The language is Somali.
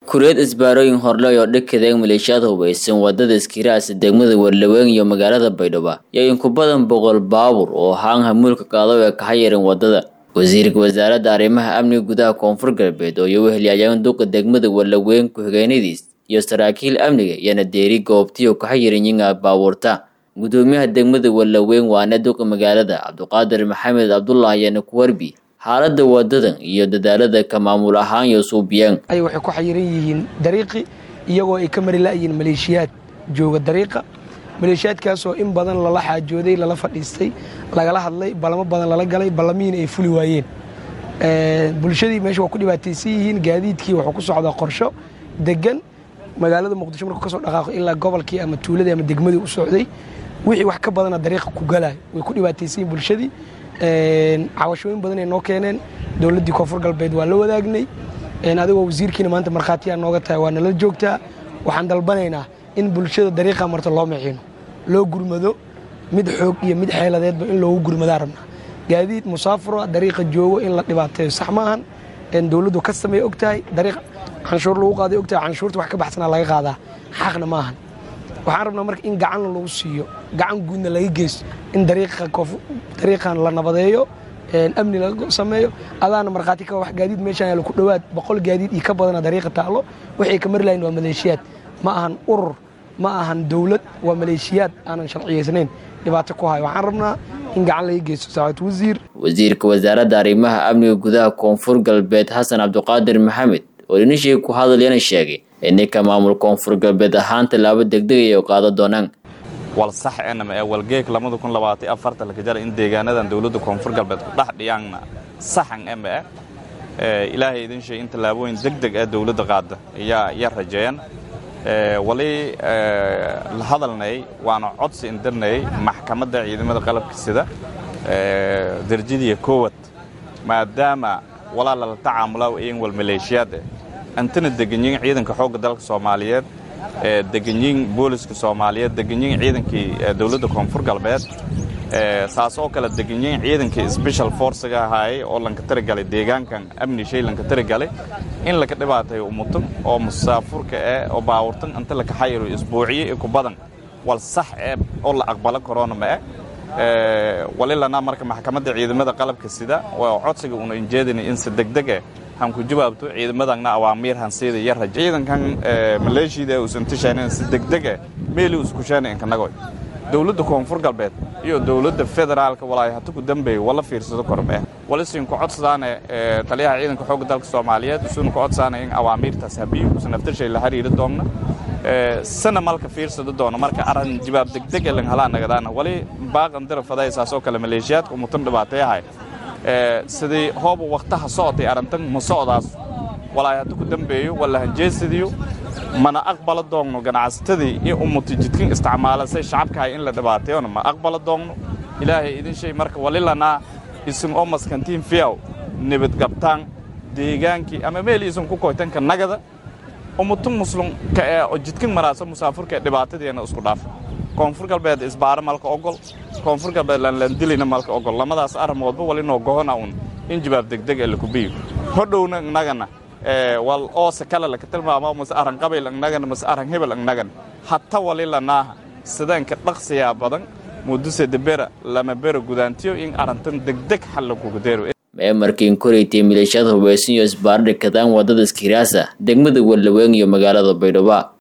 kureed isbaarooyin horley oo dhakadeeg maleeshiyaad hubaysan wadada iskiraasa degmada warlaweyn iyo magaalada baydhabo iyo in ku badan boqol baabuur oo haan hamuulka qaado ee kaha yaran wadada wasiirka wasaaradda arrimaha amniga gudaha koonfur galbeed oo iyo wehelyaayaan duqa degmada warlaweyn ku-xigeenadiis iyo saraakiil amniga iyana deeri goobtiyo kaha yaran yinga baabuurta gudoomiyaha degmada warlaweyn waana duqa magaalada cabdiqaadir maxamed cabdullah ayaana ku warbi xaaladda wadadan iyo dadaalada ka maamul ahaan iyo suubiyeen ay waxay ku xayiran yihiin dariiqi iyagoo ay ka mari la'yihiin maleeshiyaad jooga dariiqa maleeshiyaadkaasoo in badan lala xaajooday lala fadhiistay lagala hadlay ballamo badan lala galay ballamihiina ay fuli waayeen bulshadii meesha waa ku dhibaataysan yihiin gaadiidkii wuxuu ku socdaa qorsho degan magaalada muqdisho markuu ka soo dhaqaaqo ilaa gobolkii ama tuuladii ama degmadii u socday wixii wax ka badana dariiqa ku galayo way ku dhibaataysan yihin bulshadii cawashooyin badan ay noo keeneen dowladdii koonfur galbeed waa la wadaagnay adigoo wasiirkiina maanta markhaatiyaa nooga tahay waa nala joogtaa waxaan dalbanaynaa in bulshada dariiqa marta loo miciino loo gurmado mid xoog iyo mid xeeladeedba in loogu gurmadaa rabnaa gaadiid musaafuro dariiqa joogo in la dhibaateeyo sax maahan dowladdu ka sameey og tahay dariiq canshuur lagu qaaday og tahay canshuurta wax ka baxsanaa laga qaadaa xaqna maahan waxaan rabnaa marka in gacanna lagu siiyo gacan guudna laga geysto in dariiqan la nabadeeyo amni laga sameeyo adaana markhaati ka wax gaadiid meeshaan yaalo ku dhowaad boqol gaadiid iyo ka badana dariiqa taallo waxay ka mari lahayn waa maleeshiyaad ma ahan urur ma ahan dowlad waa maleeshiyaad aanan sharciyaysnayn dhibaato ku hayo waxaan rabnaa in gacan laga geysto saacad wasiir wasiirka wasaaradda arrimaha amniga gudaha koonfur galbeed xasan cabdiqaadir maxamed oo dhinishii ku hadlayana sheegay ininka maamul koonfur galbeed ahaan tallaabo degdegay oo qaada doonaan wal sax enama ee walgeeg lamada kun labaatan afarta laka jara in deegaanadan dowladda koonfur galbeed ku dhex dhiyaanna saxan ema eh ilaahay idin sheeg in tallaabooyin deg deg ah dowladda qaada ayaa ayaa rajeeyan wali la hadalnay waana codsi indirnay maxkamadda ciidamada qalabka sida darjadiya koowad maadaama walaa lala tacaamulaa iyan wal maleeshiyaad eh antana deganyiin ciidanka xoogga dalka soomaaliyeed deganyiin booliska soomaaliyeed deganyiin ciidankii dowladda koonfur galbeed saas oo kale deganyiin ciidankii sbeshal forcega ahaayey oo lanka tarigalay deegaankan amni shay lanka tarigalay in laka dhibaatayo umutan oo musaafurka eh oo baawurtan inta laka xayiro isbuuciye iyo ku badan wal sax eh oo la aqbalo korona ma eh walilana marka maxkamadda ciidamada qalabka sida waa codsiga una injeedina in si degdeg eh han ku jawaabto ciidamadana awaamiir hansiida iyo rajo ciidankan maleeshiyada uusan tishaanin si degdeg ah meeli isku shaanay inkanagoy dowladda koonfur galbeed iyo dowladda federaalka walaahi hata ku dambeeyo wala fiirsado korme walisin ku codsadaane taliyaha ciidanka xoogga dalka soomaaliyeed isuuna ku codsadaane in awaamiirtaas habiyo usan aftarshay la xiriiri doonna sana malka fiirsado doono marka arrin jawaab degdeg ee langhalaa nagadaana wali baaqan dira faday saas oo kale maleeshiyaadka umutan dhibaateeyahay sidii hooba waktaha socotay arrintan ma socdaas walaahi hadda ku dambeeyo wala hanjeesadiyo mana aqbala doonno ganacsatadii in umuti jidkin isticmaala say shacabkahay in la dhibaateeyona ma aqbala doonno ilaahay idin shay marka walilanaa isin oo maskantiin fiyaw nabadgabtaan deegaankii ama meel isin ku koytanka nagada umutun muslimka ee oo jidkin maraaso musaafurka ee dhibaatadeena isku dhaafa koonfur galbeed isbaaro malka ogol koonfur galbeed lanlandilina malka ogol lamadaas arrimoodba walinoo gohona un in jawaab degdeg ee lakubiyo hodhowna innagana wal oose kale laka tilmaamo mase arran qabayl innagana mase arran hebel innagana hata walilanaaha sidaanka dhaqsiyaa badan muduse debera lama bera gudaantiyo in arrintan degdeg xal lagugu deero mee markiin koraytay maleeshiyada hubaysan iyo isbaaro dhikadaan wadada iskiraasa degmada warlaweyn iyo magaalada baydhabo